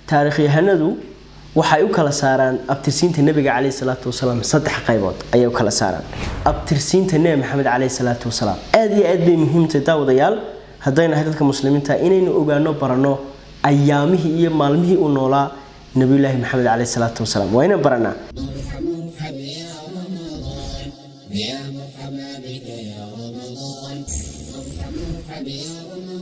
taarikhyahanadu waxay u kala saaraan abtirsiinta nebiga caleyhi salaatu wasalaam saddex qaybood ayay u kala saaraan abtirsiinta nebi maxamed caleyhi salaatu wasalaam aada iyo aad bay muhiimtahay daawadayaal haddaynu nahay dadka muslimiinta inaynu ogaano baranno ayaamihii iyo maalmihii uu noolaa nabiyulaahi maxamed caleyhi salaatu wasalaam waa inaan baranaa يا مرحبا بك يا رمضان مرحبا يا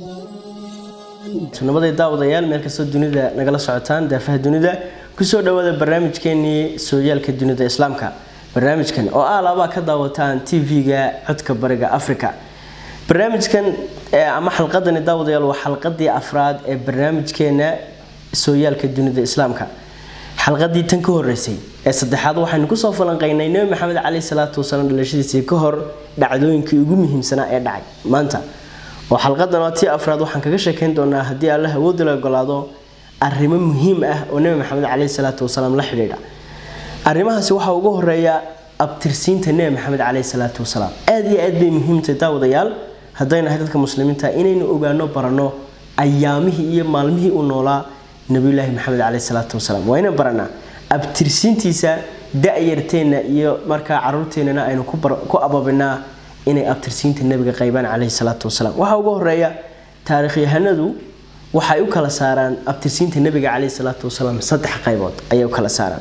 رمضان nabaday daawadayaal meel kastoo dunida nagala socotaan daafaha dunida kusoo dhawaada barnaamijkeenii sooyaalka dunida islaamka barnaamijkan oo ah laabaa ka daawataan tv-ga codka bariga africa barnaamijkan ama xalqadani daawadayaal waa xalqadii afraad ee barnaamijkeena sooyaalka dunida islaamka xalqadii tan ka horeysay ee saddexaad waxaynu kusoo falanqeynay nebi maxamed caleyhi salaatu wasalaam dhalashadiisii ka hor dhacdooyinkii ugu muhiimsanaa ee dhacay maanta oo xalqadan waa tii afraad waxaan kaga sheekeyn doonaa haddii allah awoodi la ogolaado arrimo muhiim ah oo nebi maxamed caleyhi salaatu wasalaam la xidhiidha arrimahaasi waxaa ugu horeeya abtirsiinta nebi maxamed caleyhi salaatu wasalaam aada iyo aad bay muhiimtahay daawadayaal haddaynu nahay dadka muslimiinta inaynu ogaano baranno ayaamihii iyo maalmihii uu noolaa nabiyulaahi maxamed caleyhi salaatu wasalaam waa inaan baranaa abtirsiintiisa da-yarteenna iyo markaa caruurteennana aynu ku ababinaa inay abtirsiinta nebiga qaybaan caleyhi salaatu wasalaam waxaa ugu horeeya taarikhyahanadu waxay u kala saaraan abtirsiinta nebiga caleyhi salaatu wasalaam saddex qaybood ayay u kala saaraan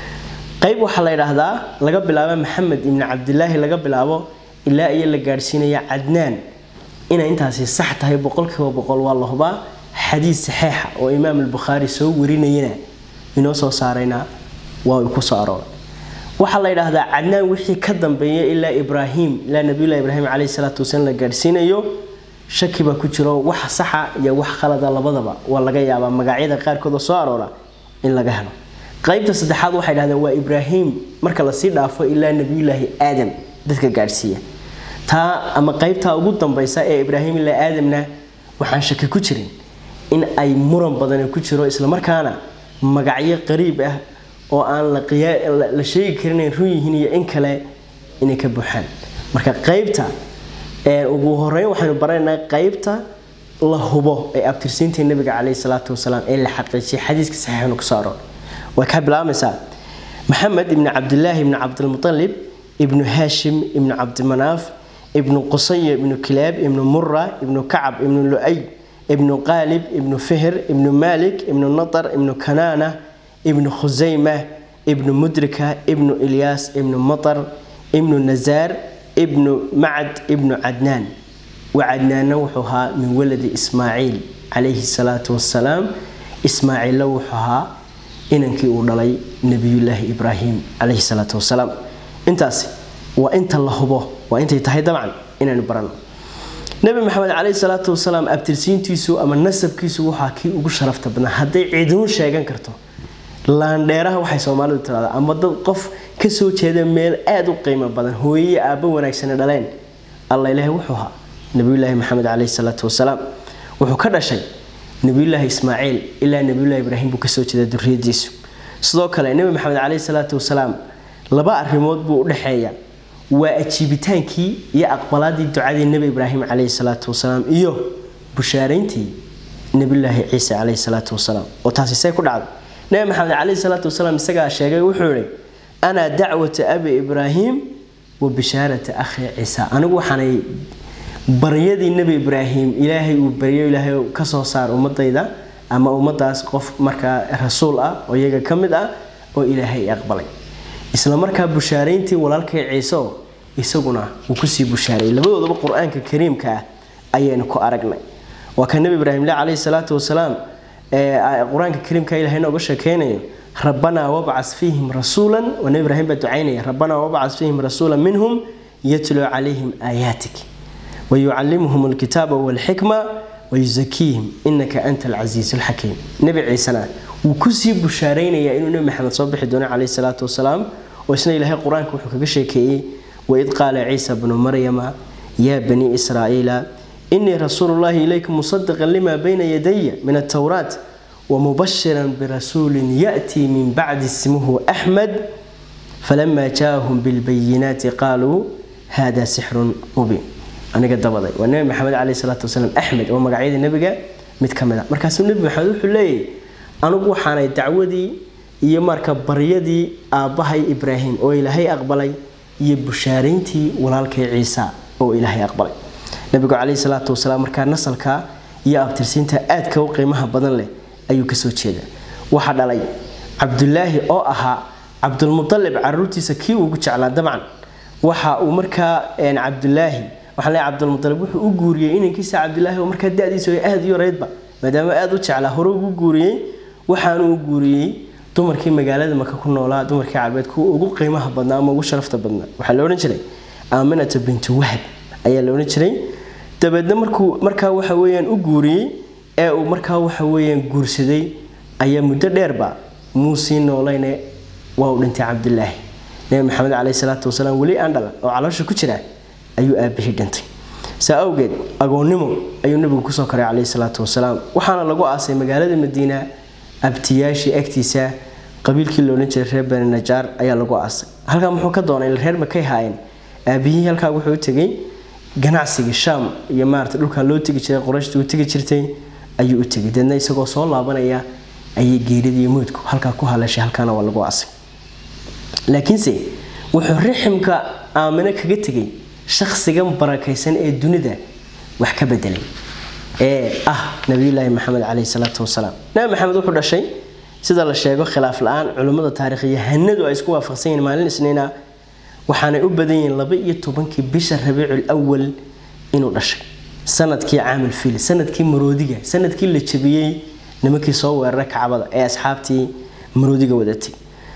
qayb waxaa la yidhaahdaa laga bilaabo maxamed ibni cabdilaahi laga bilaabo ilaa iyo la gaadhsiinaya cadnaan inay intaasi sax tahay boqolkiiba boqol waa la hubaa xadiis saxeixa oo imaam albukhaari soo warinayana inoo soo saarayna waa uu kusoo arooray waxaa la yidhaahdaa cadnaan wixii ka dambeeya ilaa ibraahim ilaa nabiyullahi ibraahim caleyhi salaatu wasalaam la gaadhsiinayo shaki baa ku jiro wax saxa iyo wax khalada labadaba waa laga yaabaa magacyada qaarkood oo soo aroora in laga helo qaybta saddexaad waxay dhahdeen waa ibraahim marka lasii dhaafo ilaa nabiyullaahi aadam dadka gaadhsiiya taa ama qaybtaa ugu dambaysa ee ibraahim ilaa aadamna waxaan shaki ku jirin in ay muran badani ku jiro islamarkaana magacyo qariib ah oo aan la sheegi karin ay run yihiin iyo in kale inay ka buuxaan marka qaybta ugu horeyn waxaynu baranaynaa qaybta la hubo ee abtirsiinta nebiga caleyhi salaatu wasalaam ee la xaqiijiyay xadiiska saxiixnu kusoo aroor way kaa bilaabmaysaa maxamed ibni cabdilaahi ibni cabdilmutalib ibnu haashim ibnu cabdimanaaf ibnu qusaya ibnu kilaab ibnu mura ibnu kacab ibnu lu-ay ibnu qaalib ibnu fihr ibnu malik ibnu natar ibnu kanaana ibnu khusayma ibnu mudrika ibnu ilyaas ibnu matar ibnu nazaar ibnu macad ibnu cadnaan wacadnaanna wuxuu ahaa min waladi ismaaciil calayhi salaatu wasalaam ismaaciilla wuxuu ahaa inankii uu dhalay nabiyullaahi ibraahim calayhi salaatu wasalaam intaasi waa inta la hubo waa intay tahay dabcan inaanu barano nebi maxamed caleyhi salaatu wasalaam abtirsiintiisu ama nasabkiisu waxaa kii ugu sharafta badnaa hadday ciidimu sheegan karto laandheeraha waxay soomaalidu tiraada ama dad qof kasoo jeeda meel aada u qiimo badan hooyeye aabba wanaagsane dhaleen alla ilaahi wuxuu ahaa nabiyulaahi maxamed caleyhi salaatu wasalaam wuxuu ka dhashay nabiyulaahi ismaaciil ilaa nabiyulahi ibraahim buu kasoo jeeda duriyadiisu sidoo kale nebi maxamed caleyhi salaatu wasalaam laba arrimood buu udhexeeya waa ajiibitaankii iyo aqbalaadii ducadii nebi ibraahim caleyhi salaatu wasalaam iyo bushaarayntii nabiyulaahi ciise caleyhi salaatu wasalaam oo taasi see ku dhacday nebi maxamed caleyhi salaatu wasalaam isagaa sheegay wuxuu yihi anaa dacwata abi ibraahim wa bishaarata akhi ciisa anigu waxaanay baryadii nebi ibraahim ilaahay uu baryo ilaahay kasoo saar ummadayda ama ummadaas qof markaa rasuul ah oo iyaga ka mid ah oo ilaahay aqbalay isla markaa bushaarayntii walaalkay ciise oo isaguna wuu kusii bushaaray labadoodaba qur-aanka kariimka ah ayaynu ku aragnay waa ka nebi ibraahim le caleyhi salaatu wasalaam qur-aanka kariimka ilahay nooga sheekeynayo rabbanaa wabcas fiihim rasuulan waa nebi ibraahim baa ducaynaya rabbanaa wabcas fiihim rasuula minhum yatluu calayhim aayaatik wayucalimuhum alkitaaba walxikma wayusakiihim inaka anta alcasiisu alxakiim nebi ciisena wuu kusii bushaaraynayaa inuu nebi maxamed soo bixi doono caleyhi salaatu wasalaam oo isna ilaahay qur-aanka wuxuu kaga sheekeeyey waid qaala ciisa bnu maryama yaa banii israa'iila inii rasuulu llahi ilaykum musadiqan lima bayna yadaya min altowraat wamubashiran birasuulin yaأtii min bacdi ismuhu axmed falama jaaahum bilbayinaati qaaluu hada sixrun mubiin aniga dabaday waa nebi maxamed caleyhi salaatu wasalaam axmed oo magacyada nebiga mid ka mid a markaasuu nebi maxamed wuxuu leeyahy anigu waxaanay dacwadii iyo marka baryadii aabbahay ibraahim oo ilaahay aqbalay iyo bushaarayntii walaalkay ciisa oo ilaahay aqbalay nabigu caleyhi salaatu wasalaam markaa nasalka iyo abtirsiinta aadka u qiimaha badan leh ayuu kasoo jeeda waxaa dhalay cabdulaahi oo ahaa cabdulmualib caruurtiisa kii ugu jeclaa dabcan waxa uu markaa cabdulaahi waxaa le cabdulmualib wuxuu u guuriyey inankiisa cabdulaahi oo markaa dadiisa aada u yareydba maadaama aada u jeclaa hore ugu guuriyey waxaanu u guuriyey dumarkii magaalada maka ku noolaa dumarkii carbeed kuwa ugu qiimaha badnaa ama ugu sharafta badnaa waxaa la odhan jiray aaminata bintu wahab ayaa la odhan jiray dabeedna markuu markaa waxa weyaan u guuriyey ee uu markaa waxa weyaan guursaday ayaa muddo dheerba muusii noolayne waa uu dhintay cabdulaahi nabi maxamed caleyhi salaatu wasalaam weli aan dhalan oo caloosha ku jira ayuu aabihii dhintay saa awgeed agoonnimo ayuu nabigu kusoo koray caleyhi salaatu wasalaam waxaana lagu aasay magaalada madiina abtiyaashii agtiisa qabiilkii loodhan jiray reer bani najaar ayaa lagu aasay halkaa muxuu ka doonay reer makay haayeen aabihii halkaa wuxuu u tegey ganacsigii shaam iyo maarata dhulkaa loo tegi jiray qorayshta u tegi jirtay ayuu u tegay deedna isagoo soo laabanaya ayay geeridii moodku halkaa ku haleeshay halkaana waa lagu aasay laakiinse wuxuu riximka aamino kaga tegay shakhsigan barakaysan ee dunida wax ka bedelay ee ah nabiyulaahi maxamed caleyhi salaatu wasalaam nabi maxamed wuxuu dhashay sida la sheego khilaaf la-aan culimmada taarikhyahanadu ay isku waafaqsan yihiin maalin isniina waxaanay u badan yihiin laba iyo tobankii bisha rabiicul awal inuu dhashay sanadkii caamil fiil sanadkii maroodiga sanadkii la jabiyey nimankii soo weeraray kacbada ee asxaabtii maroodiga wadatay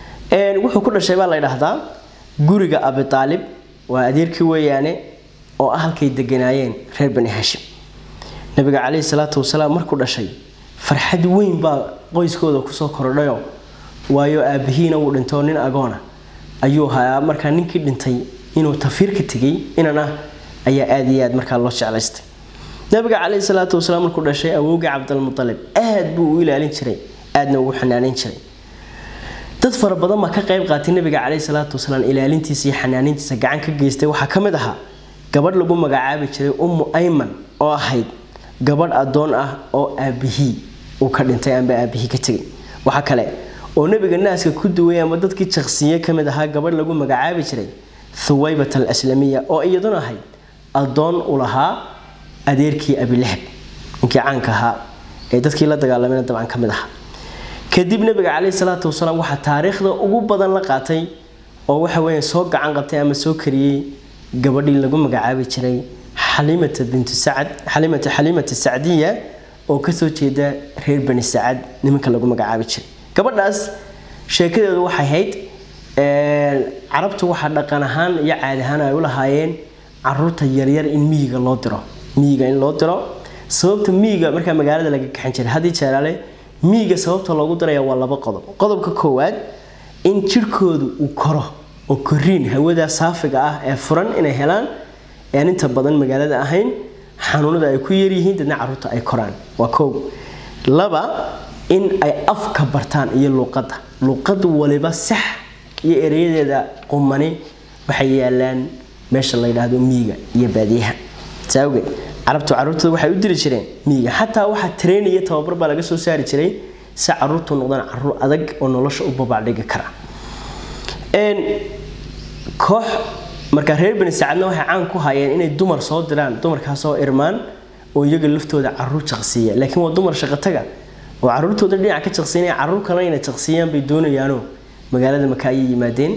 wuxuu ku dhashay baa la ydhaahdaa guriga abitaalib waa adeerkii weeyaane oo ah halkay deganaayeen reer bani hashim nabiga caleyhi salaatu wasalaam markuu dhashay farxad weyn baa qoyskooda kusoo korodhayo waayo aabihiina wuu dhintoo nin agoona ayuu hayaa markaa ninkii dhintay inuu tafiir ka tegay inan ah ayaa aada iyo aad markaa loo jeclaystay nabiga caleyhi salaatu wasalaam markuu dhashay awowgii cabdilmualib aad buu u ilaalin jiray aadna ugu xanaaneyn jiray dad fara badan baa ka qayb qaatay nabiga caleyhi salaatu wasalaam ilaalintiisa iyo xanaanintiisa gacan ka geystay waxaa ka mid ahaa gabadh lagu magacaabi jiray ummu ayman oo ahayd gabadh adoon ah oo aabihii uu ka dhintay amba aabihii ka tegay waxaa kale oo nabiga naaska ku duway ama dadkii jaqsiye ka mid ahaa gabadh lagu magacaabi jiray thuwaybat al aslamiya oo iyaduna ahayd adoon u lahaa adeerkii abilahab ninkii caanka ahaa ee dadkii la dagaalamana dabcan ka mid ahaa kadib nabiga caleyhi salaatu wasalaam waxaa taariikhda ugu badan la qaatay oo waxa weya soo gacan qabtay ama soo kariyey gabadhii lagu magacaabi jiray xalimata bintu sacad xalimata xalimata sacdiya oo kasoo jeeda reer bani sacad nimanka lagu magacaabi jiray gabadhaas sheekadeedu waxay ahayd carabtu waxaa dhaqan ahaan iyo caadi ahaan ay u lahaayeen caruurta yaryar in miyiga loo diro miyiga in loo diro sababta miyiga markaa magaalada laga kaxan jiray haddii jeeraale miyiga sababta loogu diraya waa laba qodob qodobka koowaad in jirhkoodu uu koro oo koriin hawada saafiga ah ee furan inay helaan aan inta badan magaalada ahayn xanuunada ay ku yaryihiin dadna caruurta ay koraan waa kow laba in ay afka bartaan iyo luuqadda luuqad waliba sax iyo ereyadeeda qumani waxay yaalaan meesha la yidhaahdo miyiga iyo baadiyaha saawgeed carabtu caruurtooda waxay u diri jireen miyiga xataa waxaa train iyo tababar baa laga soo saari jiray si caruurtu noqdaan caruur adag oo nolosha u babacdhigi kara koox markaa reer bani sacadna waxay caan ku hayeen inay dumar soo diraan dumarkaasoo irmaan oo iyaga laftooda caruur jaqsiiya laakiin waa dumar shaqataga oo caruurtooda dhinaca ka jaqsiinaya caruur kalena inay jaqsiiyaan bay doonayaanoo magaalada maka ayay yimaadeen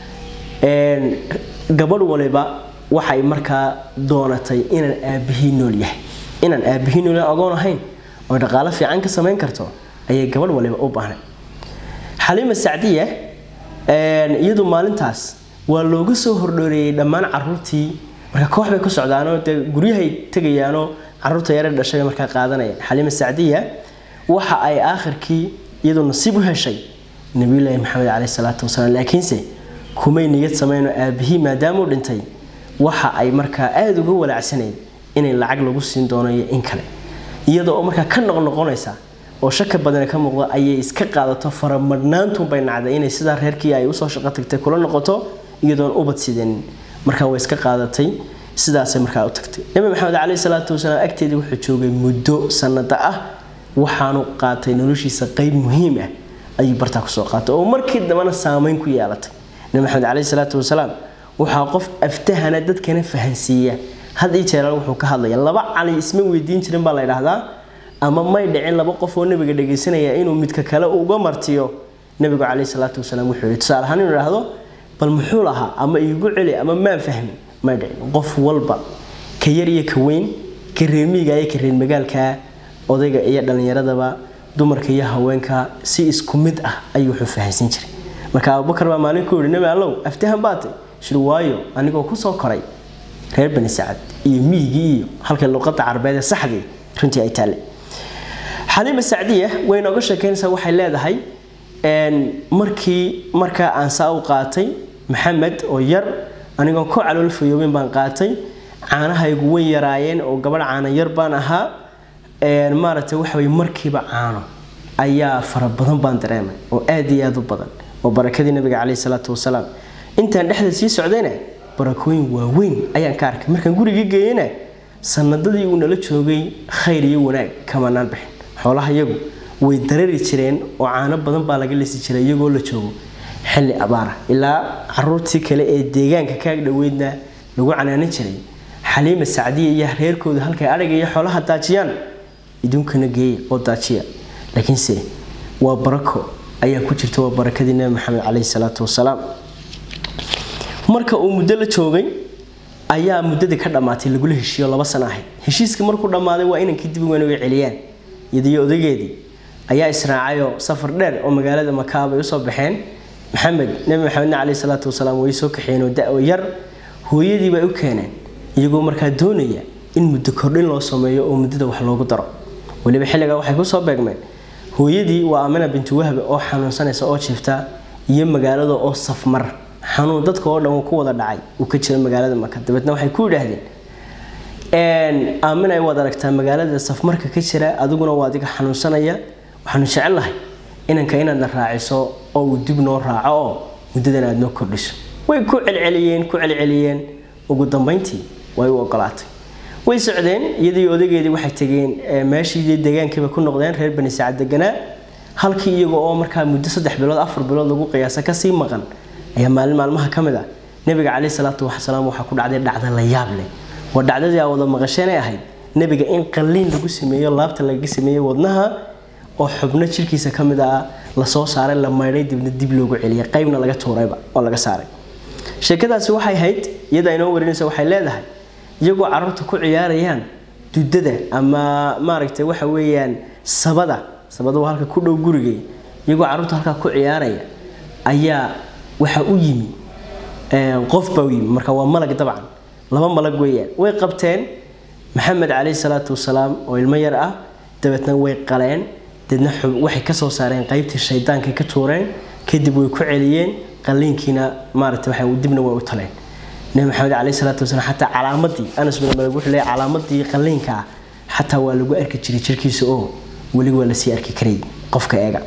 gabadh waliba waxay markaa doonatay inaan aabihii nool yahay inaan aabihii nool yahay agoon ahayn oo dhaqaalo fiican ka samayn karto ayay gabadh waliba u baahnay xaliima sacdiya iyadu maalintaas waa looga soo hordhooreeyey dhammaan caruurtii marka koox bay ku socdaanoo dee guryahay tegayaanoo caruurta yare dhashay markaa qaadanaya xaliima sacdiya waxa ay aakhirkii iyadu nasiib u heshay nabiyulaahi maxamed caleyhi salaatu wasalaam laakiinse kumay niyad sameynoo aabihii maadaamuu dhintay waxa ay markaa aada uga walaacsanayd inay lacag lagu siin doono iyo in kale iyada oo markaa ka noqnoqonaysa oo shaka badana ka muuqda ayay iska qaadato faramadhnaantunbay nacday inay sidaa reerkii ay usoo shaqo tagtay kula noqoto iyadoon ubad sidanin markaa way iska qaadatay sidaasay markaa u tagtay nabi maxamed caleyhi salaatu wasalaam agteedii wuxuu joogay muddo sanada ah waxaanu qaatay noloshiisa qeyb muhiim ah ayuu bartaa kusoo qaatay oo markii dambena saameyn ku yeelatay nabi maxamed caleyhi salaatu wasalaam waxaa qof aftahana dadkana fahansiiya had ii jeeral wuxuu ka hadlaya laba cali isma weydiin jirin baa la ydhaahdaa ama may dhicin laba qof oo nabiga dhagaysanaya inuu midka kale uga martiyo nabigu caleyhi salaatu wasalaam wuxuu yihi tusaale ahaan inuu idhaahdo bal muxuu lahaa ama iigu celi ama maan fahmin may dhicin qof walba ka yar iyo ka weyn ka reemiga iyo ka reer magaalka odayga iyo dhallinyaradaba dumarka iyo haweenka si isku mid ah ayuu wuxuu fahansiin jiray marka abubakar baa maalin ku yihi nabi allow aftahan baatay shir waayo anigoo kusoo koray reer bani sacad iyo miyigii iyo halka luqada carabeed ee saxdii runtii ay taale xaliima sacdiya way nooga sheekeynaysaa waxay leedahay markii markaa aan saa u qaatay maxamed oo yar anigoo ku calool fayooben baan qaatay caanahaygu way yaraayeen oo gabadh caana yar baan ahaa maaragtay waxaway markiiba caano ayaa fara badan baan dareemay oo aad iyo aad u badan oo barakadii nabiga caleyhi salaatu wasalaam intaan dhexda sii socdayna barakooyin waaweyn ayaan ka arkay markaan gurigii geeyena sanadadii uu nala joogay khayr iyo wanaag kamanaan bixin xoolaha iyagu way darari jireen oo caano badan baa laga lisi jiray iyagoo la joogo xilli abaara ilaa caruurtii kale ee deegaanka kaag dhoweydna lagu canaanan jiray xaliima sacdiya iyo reerkooda halkay adhiga iyo xoolaha daajiyaan idunkana geeya oo daajiya laakiinse waa barako ayaa ku jirta waa barakadii nabi maxamed caleyhi salaatu wasalaam marka uu muddo la joogay ayaa muddadii ka dhammaatay lagula heshiiyo laba sano ahayd heshiiskii markuu dhammaaday waa inankii dib weyn uga celiyaan iyadiyo odageedii ayaa israacayoo safar dheer oo magaalada makaa bay usoo baxeen maxamed nebi maxamedna caleyhi salaatu wasalaam way soo kaxeen oo da-o yar hooyadii bay u keeneen iyagoo markaa doonaya in muddo kordhin loo sameeyo oo muddada wax loogu daro weliba xilligaa waxay kusoo beegmeen hooyadii waa amina bintu wahbe oo xanuunsanaysa oo jiifta iyo magaalada oo safmar xanuun dadka oo dhan uu ku wada dhacay uu ka jira magaalada maka dabeetna waxay ku yidhaahdeen aamin ay waad aragtaa magaalada safmarka ka jira adiguna waa adiga xanuunsanaya waxaanu jecelnahay inanka inaadna raaciso oo uu dib noo raaco oo muddadan aad noo kordhiso way ku celceliyeen ku celceliyeen ugu dambeyntii way u ogolaatay way socdeen iyadii odageedii waxay tageen meeshii deegaankiiba ku noqdeen reer bani sacad deganaa halkii iyaga oo markaa muddo saddex bilood afar bilood lagu qiyaasa kasii maqan ayaa maalin maalmaha ka mid ah nabiga caleyhi salaatu wasalaam waxaa ku dhacday dhacda la yaab leh waa dhacdadii aa wada maqasheenay ahayd nabiga in qalliin lagu sameeyo laabta lagaga sameeyey wadnaha oo xubno jirkiisa ka mid ah lasoo saaray la maydhay dibna dib loogu celiyay qaybna laga tuurayba oo laga saaray sheekadaasi waxay ahayd iyada inoo warinaysa waxay leedahay iyagoo carruurta ku ciyaarayaan dudada ama maaragtay waxa weeyaan sabada sabada waa halka ku dhow gurigay iyagoo carruurta halkaa ku ciyaaraya ayaa waxa u yimi qof baa u yimi marka waa malag dabcan laba malag weeyaan way qabteen maxamed caleyhi salaatu wasalaam oo ilmo yar ah dabeetna way qaleen deedna waxay kasoo saareen qaybtii shaydaankay ka tuureen kadib way ku celiyeen qaliinkiina maarata waxa dibna way u taleen nabi maxamed caleyhi salaatu wasalaam xataa calaamadii anas bin malik wuxuu leeyahay calaamadii qaliinka ah xataa waa lagu arki jiray jirkiisa oo weli waa lasii arki karayay qofka eega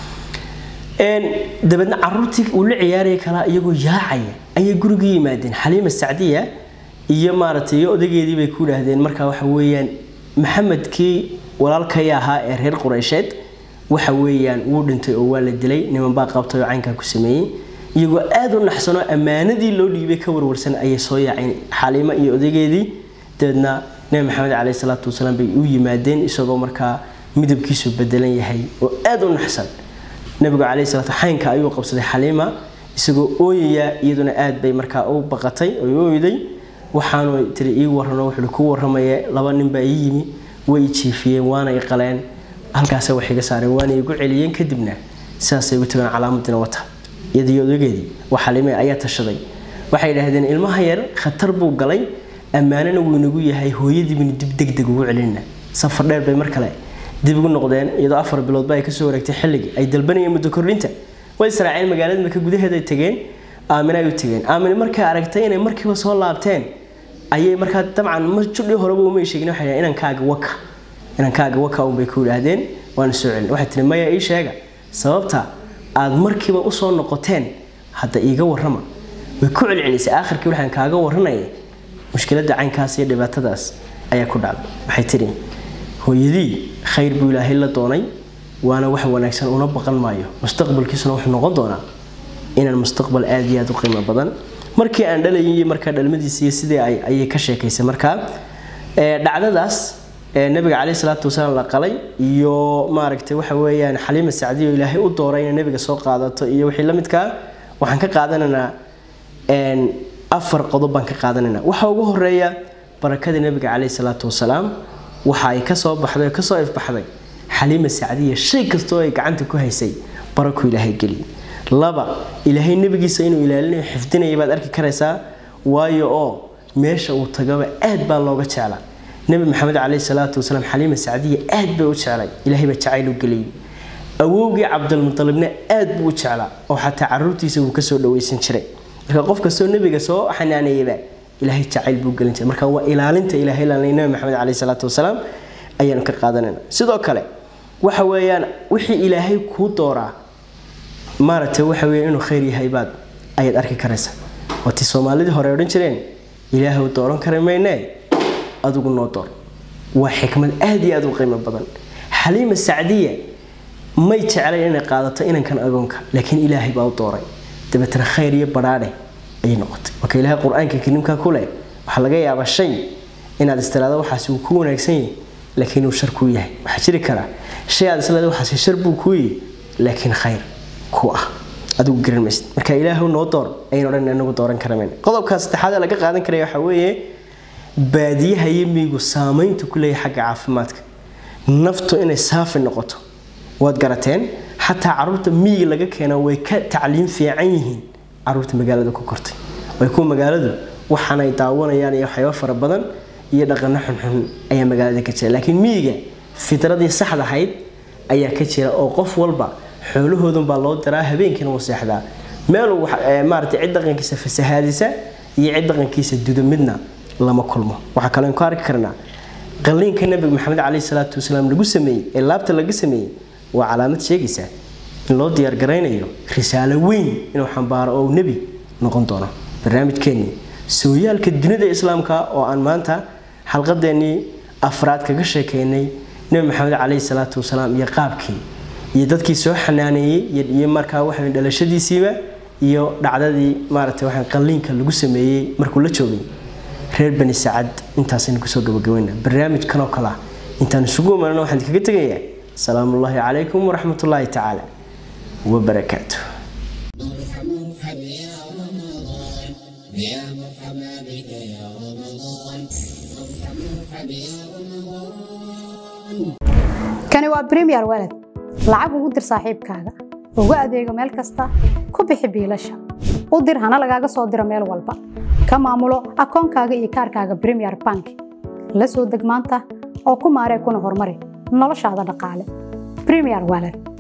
dabeedna caruurtii uu la ciyaaraya kalaa iyagoo yaacaya ayay gurigii yimaadeen xaliima sacdiya iyo maaragtay iyo odageedii bay ku yidhaahdeen marka waxa weeyaan maxamedkii walaalkay ahaa ee reer qureysheed waxa weeyaan wuu dhintay oo waa la dilay niman baa qabtay oo caynkaa ku sameeyey iyagoo aada u naxsanoo ammaanadii loo dhiibay ka warwarsan ayay soo yaaceen xaliimo iyo odageedii dabeedna nebi maxamed caleyhi salaatu wasalaam bay u yimaadeen isagoo markaa midabkiisu bedelan yahay oo aada u naxsan nabigu caleyhi salaatu xaynka ayuu qabsaday xaliima isagoo ooyaya iyaduna aad bay markaa u baqatay oo ooyday waxaanu tiri ii warano wuxuu ku waramaya laba nin baa ii yimi way jiifiyeen waana i qaleen halkaasa wax iga saareen waana igu celiyeen kadibna sidaasay ugu tagaan calaamadina wata iyadii odageedii waa xaliime ayaa tashaday waxay yidhaahdeen ilmaha yar khatar buu galay ammaanana wuu inagu yahay hooyadiibinu dib degdeg ugu celinna safar dheer bay mar kale dib ugu noqdeen iyadoo afar biloodba ay kasoo wareegtay xilligii ay dalbanayeen muddo kordhinta way israaceen magaalada maka gudaheeda ay tageen aamin ay u tageen aamin markay aragtay inay markiiba soo laabteen ayay markaa dabcan judhii horeba umay sheegin waxay dhahdeen inankaaga waka inankaaga waka unbay ku yidhaahdeen waana soo celin waxay tiri maya ii sheega sababta aad markiiba usoo noqoteen hadda iiga warrama way ku celcelisay aakhirkii waxaan kaaga warranaya mushkiladda caynkaas iyo dhibaatadaas ayaa ku dhacday waxay tidhi hooyadii khayr buu ilaahay la doonay waana wax wanaagsan una baqan maayo mustaqbalkiisuna wuxuu noqon doonaa inaan mustaqbal aada iyo aada u qiimo badan markii aan dhalayay iyo markaa dhalmadiisa iyo sidii ay ayay ka sheekaysay markaa dhacdadaas nabiga caleyhi salaatu wasalaam la qalay iyo maaragtay waxa weeyaan xaliima sacdiyo ilaahay u dooray inay nabiga soo qaadato iyo wixii la midkaa waxaan ka qaadanaynaa afar qodob baan ka qaadanaynaa waxaa ugu horeeya barakada nabiga caleyhi salaatu wasalaam waxa ay kasoo baxday oo kasoo ifbaxday xaliima sacdiya shay kastoo ay gacanta ku haysay baraku ilaahay geliyay laba ilaahay nebigiisa inuu ilaalinayo xifdinaya baad arki karaysaa waayo oo meesha uu tagaba aad baa looga jeclaa nebi maxamed caleyhi salaatu wasalaam xaliima sacdiya aad bay u jeclay ilaahay baa jacayl u geliyey awowgii cabdilmutalibna aad buu u jeclaa oo xataa caruurtiisa wuu kasoo dhaweysan jiray marka qof kastoo nebiga soo xanaaneeyaba ilaahay jacayl buu gelin jiray marka waa ilaalinta ilaahay ilaalinay nebi maxamed caleyhi salaatu wasalaam ayaanu ka qaadanayna sidoo kale waxa weeyaan wixii ilaahay kuu dooraa maaragtay waxa weeye inuu khayr yahay baad ayaad arki karaysaa waatii soomaalidii hore odhan jireen ilaahay dooran kara maynee adigu noo door waa xikmad aada iyo aada u qiimo badan xaliima sacdiya may jeclayn inay qaadato inankan agoonka laakiin ilaahay baa u dooray dabeetana khayr iyo badhaadhe ayay noqotay marka ilaahay qur-aanka kariimka ku leh waxaa laga yaabaa shay inaad istiraado waxaasi uu ku wanaagsan yahay laakiin uu shar kuu yahay waxaa jiri karaa shay aad isleeda waxaasi shar buu kuu yahay laakiin khayr ku ah adigu garan maysid marka ilaahu noo door ayaynu odhan inagu dooran karamayna qodobka saddexaad ee laga qaadan karaya waxaa weeye baadiyaha iyo miyigu saamaynta ku leeyahay xagga caafimaadka naftu inay saafi noqoto waad garateen xataa caruurta miyiga laga keena way ka tacliim fiican yihiin caruurta magaalada ku kortay way kuwa magaaladu waxaanay daawanayaan iyo waxyaabo fara badan iyo dhaqano xunxun ayaa magaalada ka jira laakiin miyiga fitradii saxda ahayd ayaa ka jira oo qof walba xoolahoodun baa loo diraa habeenkiina wuu seexdaa meeluu maaragtay cid dhaqankiisa fasahaadisa iyo cid dhaqankiisa dudo midna lama kulmo waxaa kaloo ku arki karnaa qalliinka nabiga maxamed caleyhi salaatu wasalaam lagu sameeyey ee laabta laga sameeyey waa calaamad sheegaysa in loo diyaargaraynayo risaalo weyn inuu xambaaro oo nebi noqon doono barnaamijkeennii sooyaalka dunida islaamka oo aan maanta xalqadeennii afraad kaga sheekeynay nebi maxamed caleyhi salaatu wasalaam iyo qaabkii iyo dadkii soo xanaaneeyey iyo markaa waxa dhalashadiisiiba iyo dhacdadii maaragtay waxaan qalliinka lagu sameeyey markuu la joogay reer bani sacad intaasaynu kusoo gabagabayna barnaamijkan oo kale ah intaan isugu imanana waxaan kaga tegayaa salaamu ullaahi calaykum waraxmat ullaahi tacaala wabarakaatuh مرحب يا رمضان يا مرحبا بك يا رمضان مرحب مرحب يا رمضان kani waa bremiyer walad lacag ugu dir saaxiibkaaga ugu adeego meel kasta ku bixi biilasha u dir hana lagaaga soo diro meel walba ka maamulo akoonkaaga iyo kaarkaaga bremiyer bank la soo deg maanta oo ku maaree kuna horumari noloshaada dhaqaale bremiyer walad